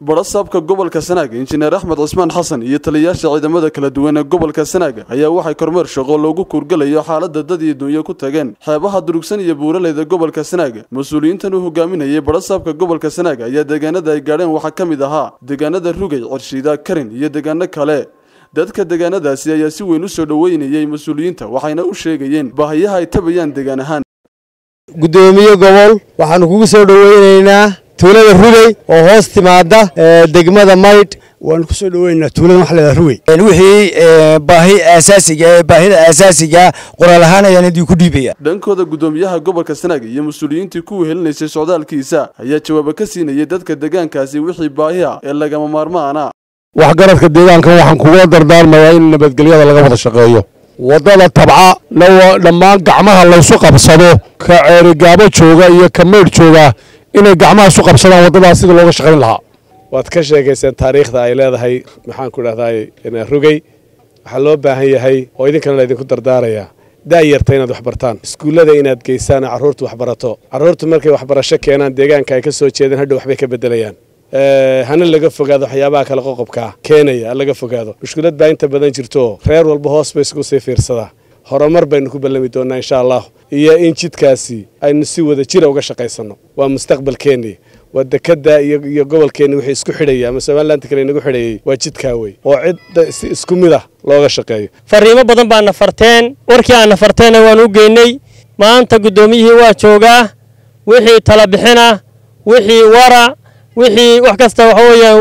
barasaabka gobolka sanaaga injineer axmed cismaan xasan iyo taliyayaasha ciidamada kala duwan ee gobolka sanaaga ayaa waxay kormeer shaqo loogu kuurgalayo xaalada dad iyo dunyo ku tageen xeebaha durugsan iyo buuraleyda gobolka sanaaga mas-uuliyiintan uu hogaaminayay barasaabka gobolka sanaaga ayaa deegaanada ay gaadheen waxaa ka mid ahaa deegaanada rugay cirshiida karin iyo deegaano kale dadka deegaanadaasi ayaa si weyn u soo dhoweynayay mas-uuliyiinta waxayna u sheegayeen baahiyaha ay tabayaan deegaan ahaan guddoomiye gobol waxaanu kugu soo dhoweynaynaa tuulada rugey oo hoos timaada degmada maydh waanu ku soo dhoweynaynaa tuulada wax leedaha rugey wixii baahi aasaasiga ee baahida aasaasiga qoraal ahaan ayaan idin ku dhiibaya dhankooda guddoomiyaha gobolka sanaaga iyo mas-uuliyiintii ku wehelinaysay socdaalkiisa ayaa jawaabo ka siinayay dadka deegaankaasi wixii baahi ah ee lagama maarmaana waxgaradka deegaankan waxaan kugula dardaarmayaa in nabadgelyada laga wada shaqeeyo waddada tabca na dhammaan gacmaha laysu qabsado ka ceerigaabo jooga iyo ka maydh jooga inay gacmaha isu qabsadaan waddadaas sida looga shaqayn lahaa waad ka sheekayseen taariikhda ay leedahay maxaan ku dhahdaa rugey waxaa loo baahan yahay oo idinkana laydinku dardaarayaa daayarta inaad waxbartaan iskuullada inaad geysaan carruurtu waxbarato carruurtu markay waxbarasho keenaan deegaanka ay ka soo jeedeen hadhow waxbay ka beddelayaan hana laga fogaado waxyaabaha kale qoqobkaa keenaya laga fogaado mushkilad baa inta badan jirto reer walba hoos bay isku sii fiirsadaa horumar baynu ku ballami doonaa insha allah iyo in jidkaasi aynu si wada jira uga shaqaysanno waa mustaqbalkeennii waa dekada iyo gobolkeenni wixii isku xidhaya ama somalilanti kale inagu xidhayay waa jidkaa wey oo cidda si isku mid ah looga shaqeeyo fariimo badan baa nafarteen warkii aan nafarteenna waan u geynay maanta guddoomiyihii waa joogaa wixii tala bixina wixii wara wixii wax kasta waxa weeyaan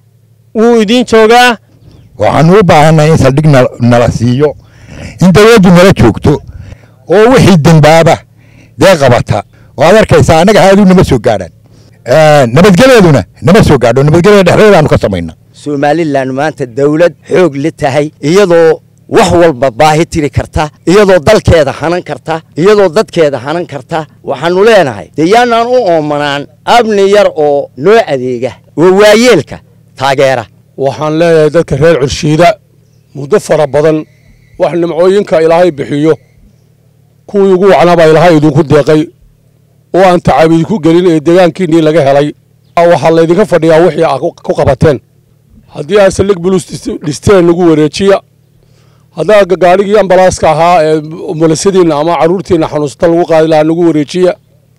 wuu idiin joogaa waxaanu u baahannahay in saldhig nala siiyo in dawladdu nala joogto oo wixii dembaaba dee qabata oo ad arkaysaa annaga haaduu nama soo gaadhaan nabadgelyaduna nama soo gaadho nabadgelyada dhexdeedaanu ka samayna somalilan maanta dawlad xoog la tahay iyadoo wax walba baahi tiri karta iyadoo dalkeeda hanan karta iyadoo dadkeeda hanan karta waxaannu leenahay dee yaanaan u oomanaan abni yar oo noo adeega oo waayeelka taageera waxaan leeyahay dadka reer curshiida muddo fara badan wax nimcooyinka ilaahay bixiyo kuwii ugu wacnaabaa ilaahay idinku deeqay oo aan tacab idinku gelin ee deegaankiinnii laga helay waxaa laydinka fadhiyaa wixii aa ku qabateen haddii aad saldhig bulus dhisteen nagu wareejiya haddaa gaadhigii ambalaaska ahaa ee mulasadiinna ama carruurtiinna xanuunsata lagu qaadi lahaa nagu wareejiya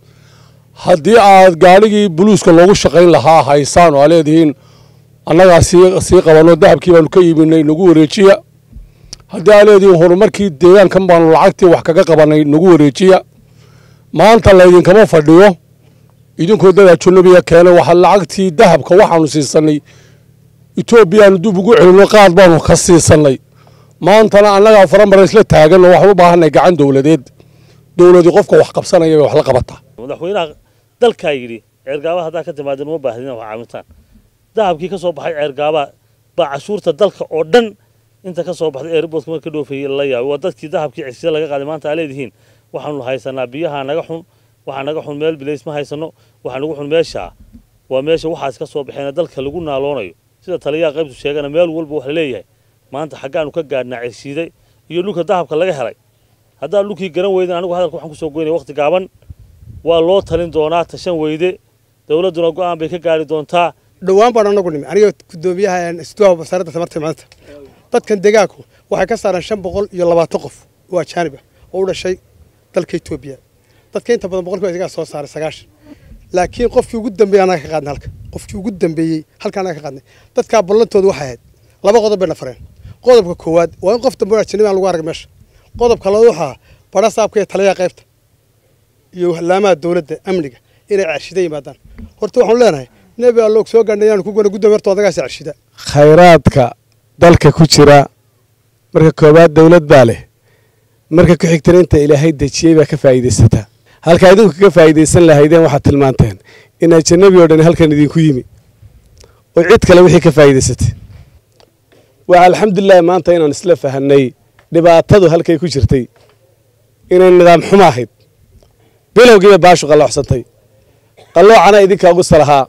haddii aad gaadhigii buluuska loogu shaqayn lahaa haysaan oo aa leedihiin annagaa sii qabanno dahabkii baanu ka iibinay nagu wareejiya haddii aa leedihiin horumarkii deegaankan baanu lacagtii wax kaga qabannay nagu wareejiya maanta laydinkama fadhiyo idinkoo dadaa junubiya keenay waxa lacagtii dahabka waxaanu siisannay etoobiyaanu dib ugu celinno qaad baanu ka siisannay maantana annagaa faramara isla taagan oo waxaan u baahanay gacan dowladeed dowladii qofka wax qabsanaya bay wax la qabataa madaxweynaha dalkaa yidhi ceergaaba haddaa ka timaadeen uma baahdin wax caawitaan dahabkii ka soo baxay ceergaaba baa cashuurta dalka oo dhan inta ka soo baxday airboodka marka dhoofayay la yaabay waa dadkii dahabkii cirsida laga qaaday maanta aa leedihiin waxaanu haysanaa biyaha naga xun waxaa naga xun meel bilays ma haysano waxaa nagu xun meeshaa waa meesha waxaas ka soo baxeena dalka lagu naaloonayo sida taliyaha qaybtu sheegana meel walba wax laleeyahay maanta xaggaanu ka gaadhnaa cirshiiday iyo dhulka dahabka laga helay haddaan dhulkii garan weyden anigu hadalka waxaan kusoo goynaya waqti gaaban waa loo talin doonaa tashan weyde dowladduna go'aan bay ka gaari doontaa dhowaan baan anagu nimi aniga guddoomiyaha istuuha wasaaradda tamarta maanta dadkan deegaanku waxay ka saareen shan boqol iyo labaatan qof oo ajaanib ah oo u dhashay dalka etoobiya dadka inta badan boqolkiiba isagaa soo saaray sagaashan laakiin qofkii ugu dambeeyey anaga ka qaadnay halka qofkii ugu dambeeyey halka anaga ka qaadnay dadkaa ballantoodu waxay ahayd laba qodob bay nafareen qodobka koowaad waa in qof dambe ajanabi aan lagu arag meesha qodobka labaad waxaa badha saabka iyo taliyaha qaybta iyo hallaamaha dowladda amniga inay cershida yimaadaan horta waxaanu leenahay nebi alloog soo gaadhnay inaanu ku gona guddoomiye horta odagaasi cershida khayraadka dalka ku jira marka koowaad dawlad baa leh marka ku xigtana inta ilaahay dejiyey baa ka faa'iidaysataa halkaa idinku kaga faa'iidaysan lahaydeen waxaad tilmaanteen in ajanabi oo dhan halkan idinku yimi oo cid kale wixii ka faa'iidaysatay waa alxamdulilahi maanta inaan isla fahanay dhibaatadu halkay ku jirtay inay nidaam xumo ahayd bilowgiiba baashu qalloocsantay qalloocana idinkaa ugu salahaa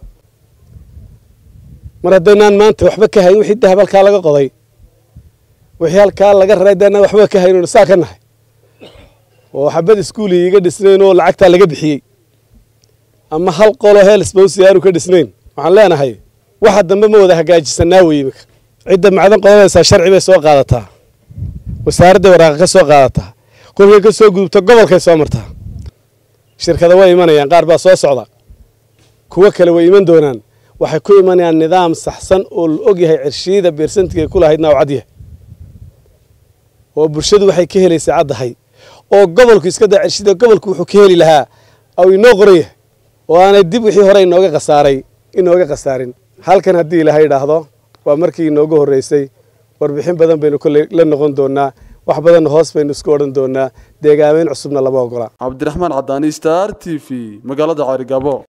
mar haddaynaan maanta waxba ka hayn wixii dahab halkaa laga qoday wixii halkaa laga raray haddaynaan waxba ka hayn saa ka nahay oo xabad iskuuli iga dhisnayn oo lacagtaa laga bixiyey ama hal qolo heelsbowsi aanu ka dhisnayn waxaan leenahay waxa dambe ma wada hagaajisanaa wey iminka cidda macdan qodanaysaa sharci bay soo qaadataa wasaaradday waraaqa ka soo qaadataa kolkay ka soo gudubto gobolkay soo martaa shirkada way imanayaan qaar baa soo socda kuwo kale way iman doonaan waxay ku imanayaan nidaam saxsan oo la og yahay cirshiida beersantiga ku lahaydna oo cadyahay oo bulshadu waxay ka helaysaa caddahay oo gobolku iska daa cirshiida gobolku wuxuu ka heli lahaa oo inoo qoran yahay oo aanay dib wixii hore inooga khasaaray inooga khasaarin halkan haddii ilaahay idhaahdo waa markii inoogu horreysay warbixin badan baynu kolley la noqon doonaa wax badanna hoos baynu isku odhan doonaa deegaameyn cusubna lama ogola cabdiraxmaan cadaani star t v magaalada caarigabo